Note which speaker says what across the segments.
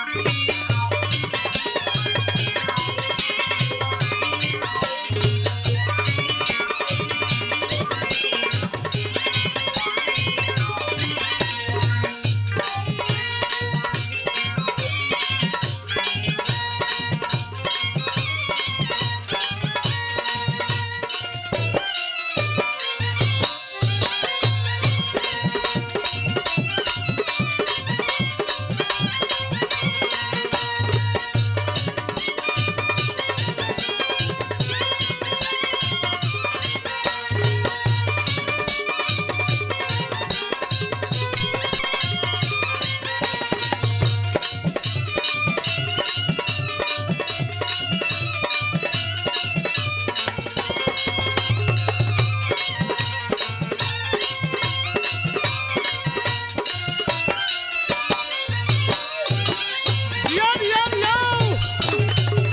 Speaker 1: दियो दियो दियो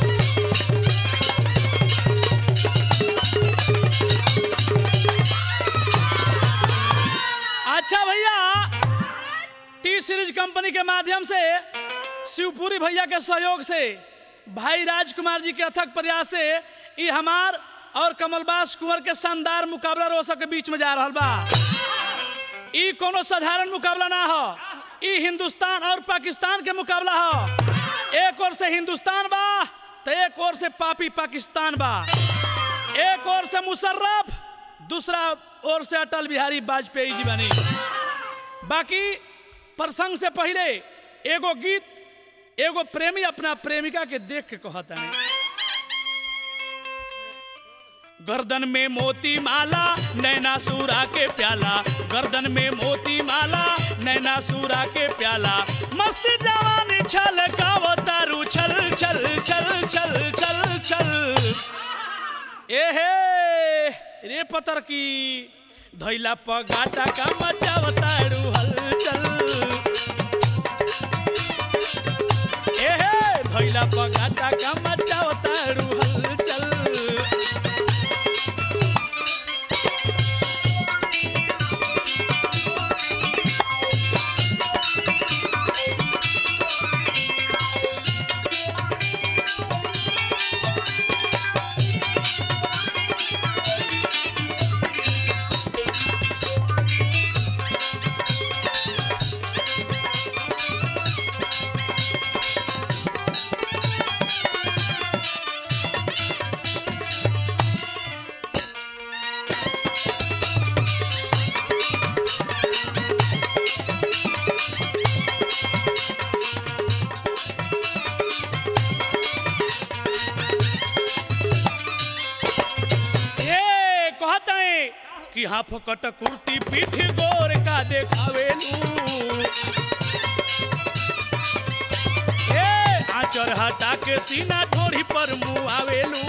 Speaker 1: अच्छा भैया टी सीरीज कंपनी के माध्यम से शिवपुरी भैया के सहयोग से भाई राजकुमार जी के अथक प्रयास से ई हमार और कमलबास कुंवर के शानदार मुकाबला रोसक के बीच में जा रहा बा ई कोनो साधारण मुकाबला ना हो ई हिंदुस्तान और पाकिस्तान के मुकाबला हो एक ओर से हिंदुस्तान बा तो एक ओर से पापी पाकिस्तान बा एक ओर से मुशर्रफ दूसरा ओर से अटल बिहारी वाजपेयी जी बनी बाकी प्रसंग से पहले एगो गीत एगो प्रेमी अपना प्रेमिका के देख के कहता है गर्दन में मोती माला नैना सूरा के प्याला गर्दन में मोती माला नैना सूरा के प्याला मस्त जवानी छल का तारू छल छल छल छल छल छल एहे रे पतर की धैला पगाटा का मचावताड़ू हलचल एहे धैला पगाटा का मचावताड़ू हलचल ए कहत है कि हाँ फकट कुर्ती पीठ गोर का देखावेलू ए आचर हटा के सीना ठोड़ी पर मुँह आवेलू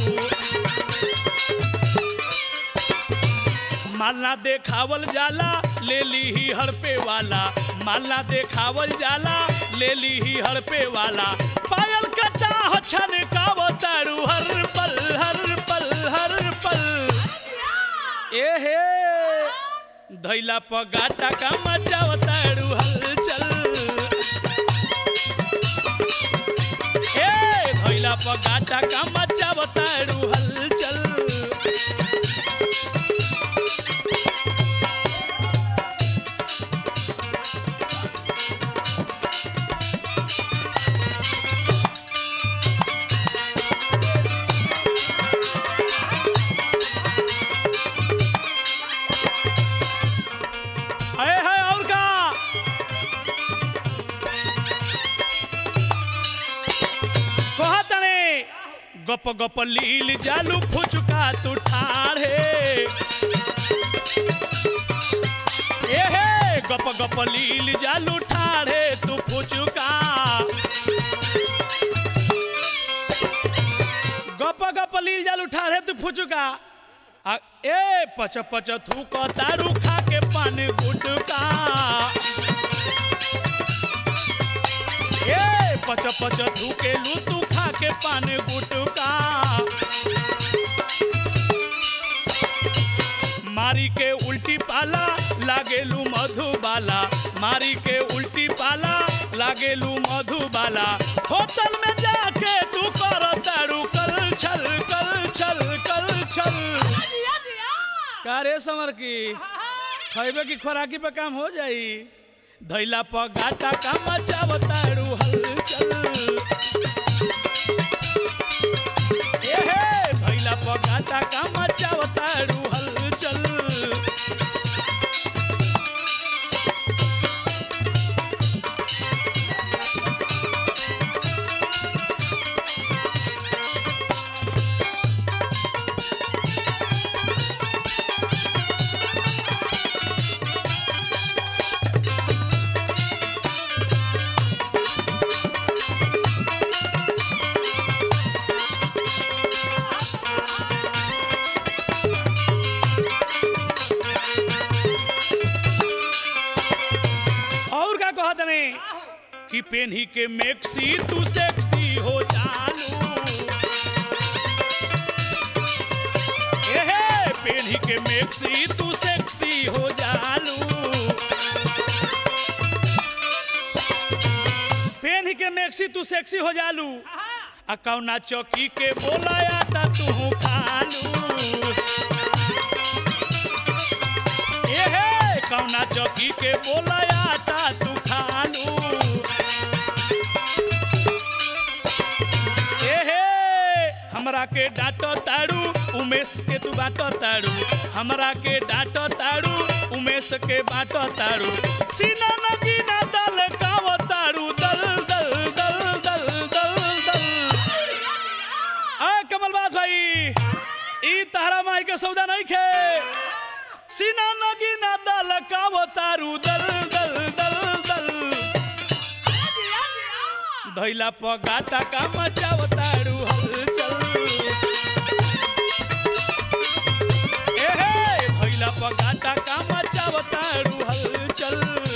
Speaker 1: मालना देखावल जाला ले ली ही हड़पे वाला मालना देखावल जाला ले ली ही हड़पे वाला पायल कटा हो छन का तारू हर पल हर पल हर पल एहे धैला पगाटा का मचाव तारू हलचल ए धैला पगाटा का मचाव तारू हलचल अरे है और का कहत ने गप गप लील जालू फुचका तू ठाढ़े ए हे गप गप लील जालू ठाढ़े तू फुचका गप गप लील जालू ठाढ़े तू फुचका आ ए पच पच थूक तारू खा के पान गुटका ए पच पच थूके लू तू खा के पान गुटका मारी के उल्टी पाला लागेलू मधुबाला मारी के उल्टी पाला लागे मांगेलू मधुबाला होटल में जाके तू कर तारू कल छल कल छल कल छल का रे समर की खैबे की खोराकी पे काम हो जाई धैला पर घाटा का मचावताड़ू हलचल ए हे धैला पर घाटा का मचावताड़ू हलचल और का कहत ने कि पेन्ही के मेक्सी तू सेक्सी हो जानू एहे पेन्ही के मेक्सी तू सेक्सी हो जानू पेन्ही के मेक्सी तू सेक्सी हो जालू आ कौना चौकी के बोलाया ता तू खालू एहे कौना चौकी के बोलाया ता तू खालू एहे हमरा के डांटो ताड़ू उमेश के तू बाटो ताड़ू हमरा के डांटो ताड़ू उमेश के बाटो ताड़ू सीना नगी ना दल काव ताड़ू दल दल दल दल दल दल आ कमलबाज भाई ई तहरा माई के सौदा नहीं खे सीना नगी ना दल काव तारू दल दल दल दल धैला पगाटा का मचाव तारू हलचल एहे धैला पगाटा का मचाव तारू हलचल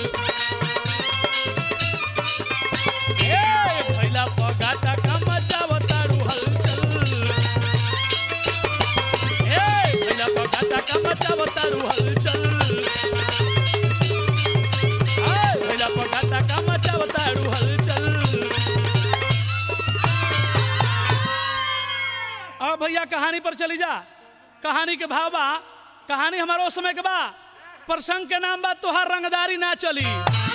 Speaker 1: ए धैला पगाटा का मचाव तारू हलचल ए धैला पगाटा का मचाव तारू हलचल ए धैला पगाटा का मचाव तारू हलचल अब भैया कहानी पर चली जा कहानी के भाव बा कहानी हमारो समय के बा प्रसंग के नाम बा तोहार रंगदारी ना चली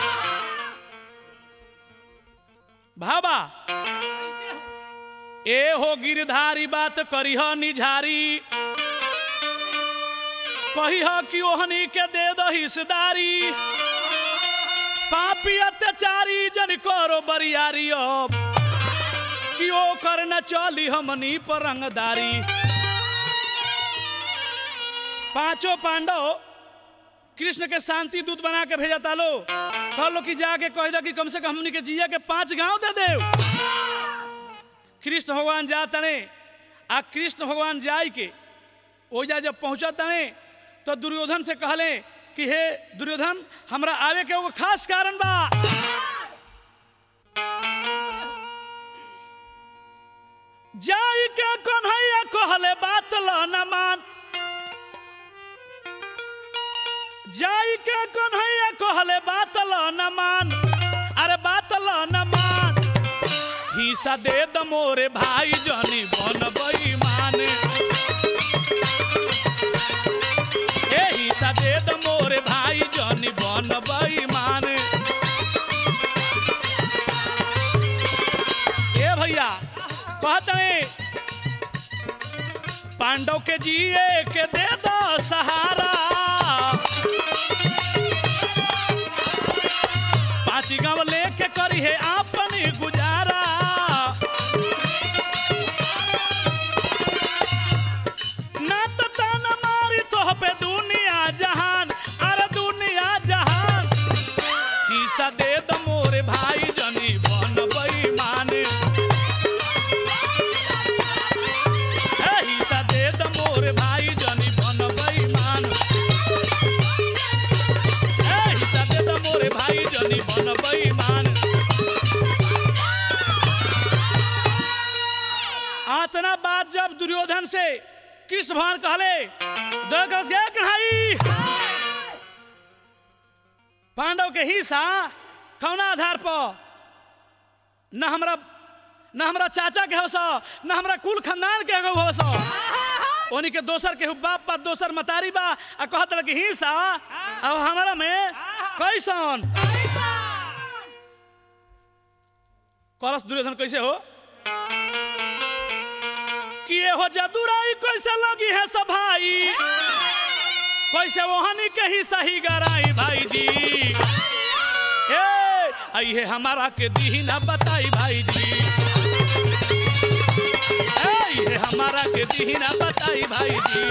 Speaker 1: भाबा ए हो गिरधारी बात करी ह निझारी कही ह कि ओहनी के दे दो हिस्सेदारी पापी अत्याचारी जन करो बरियारी अब कि ओ कर न चली हमनी पर रंगदारी पांचों पांडव कृष्ण के शांति दूत बना के भेजा तालो कहलो कि जाके कह दो कि कम से कम हमनी के जिया के पांच गांव दे दे कृष्ण भगवान जा तने आ कृष्ण भगवान जाय के ओजा जब पहुंचा तने तो दुर्योधन से कहले कि हे दुर्योधन हमरा आवे के एगो खास कारण बा जाई के कन्हैया कहले बात ल न मान जाई के कन्हैया कहले बात ल न मान अरे बात ल न मान हिस्सा दे द मोरे भाई जनी बन बेईमान ए हिस्सा दे द मोरे भाई जनी बन बेईमान ए भैया कहते पांडव के जिए के दे दो सहारा पांच गांव लेके करी है अपनी गुजारा ना तो तान मारी तो पे दुनिया जहान अरे दुनिया जहान हिस्सा दे दो मोरे भाई जनी बन बेईमान ए हिस्सा दे दो मोरे भाई जनी बन बेईमान ए हिस्सा दे दो मोरे भाई जनी बन बेईमान आतना बात जब दुर्योधन से कृष्ण भगवान कहले दगस गए कन्हई पांडव के हिस्सा कौना आधार पर न हमरा न हमरा चाचा के हवस न हमरा कुल खानदान के एगो हवस ओनी के दोसर के बाप बा दोसर मतारी बा आ कहत रह कि हिंसा अब हमारा में कैसन करस दुर्योधन कैसे हो कि ये हो जदुराई कैसे लगी है सब भाई कैसे वहनी के ही सही गराई भाई जी ए आई है हमारा के दी ना बताई भाई जी ए ये हमारा के दी ना बताई भाई जी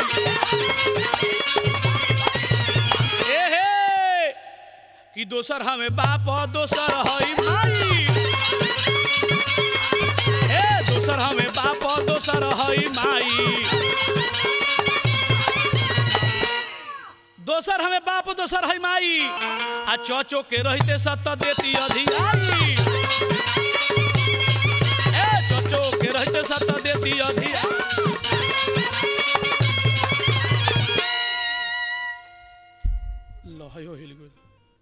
Speaker 1: ए हे कि दोसर हमें बाप और दोसर हई माई ए दोसर हमें बाप और दोसर हई माई दोसर हमें बाप दोसर है माई आ चौचो के रहते सत देती अधियाई ए चौचो के रहते सत देती अधियाई लहयो हिल गइल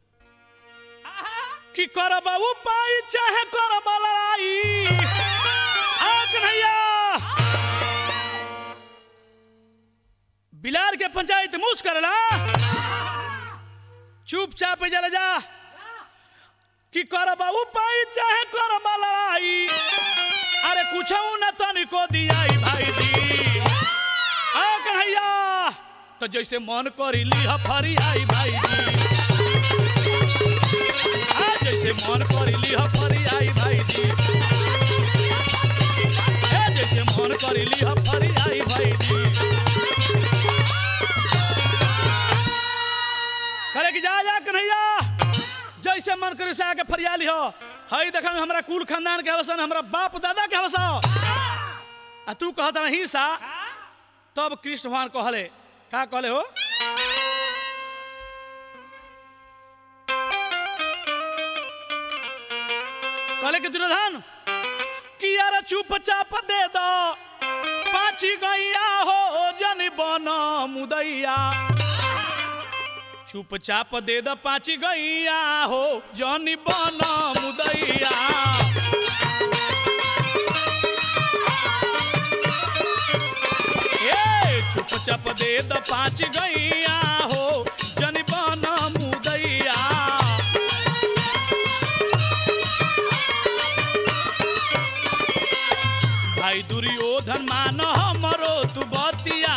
Speaker 1: कि करब उपाय चाहे करब लड़ाई आग नैया बिलार के पंचायत मुस करला चुपचाप जल जा कि करब उपाय चाहे करब लड़ाई अरे कुछ न तनिको दियाई भाई दी आ कन्हैया तो जैसे मन करी लिह फरी आई भाई दी आ जैसे मन करी लिह फरी आई भाई दी ए जैसे मन करी लिह फरी आई भाई दी करे कि जा जा कन्हैया जैसे मन करे से आके फरियाली हो हई देखा हमरा कुल खानदान के हवसन हमरा बाप दादा के हवस आ तू कहत रही सा तब कृष्ण भगवान कहले का कहले हो कहले कि दुर्योधन कि यार चुपचाप दे दो पाची गैया हो जन बन मुदैया चुपचाप दे द पाची गैया हो जनी बन मुदैया ए चुपचाप दे द पाची गैया हो जनी बन मुदैया भाई दुर्योधन मान हमरो तू बतिया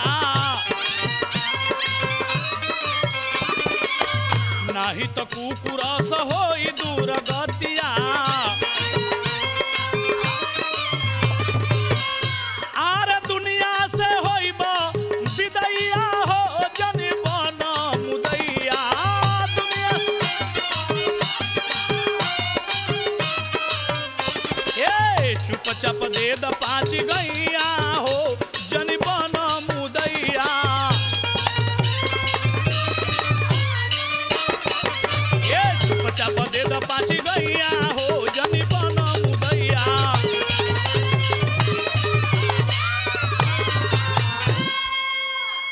Speaker 1: नाही तो कुकुरस होई दूर गतिया आर दुनिया से होइब विदैया हो जनि बन मुदैया दुनिया ए चुपचाप दे द पाँच गैया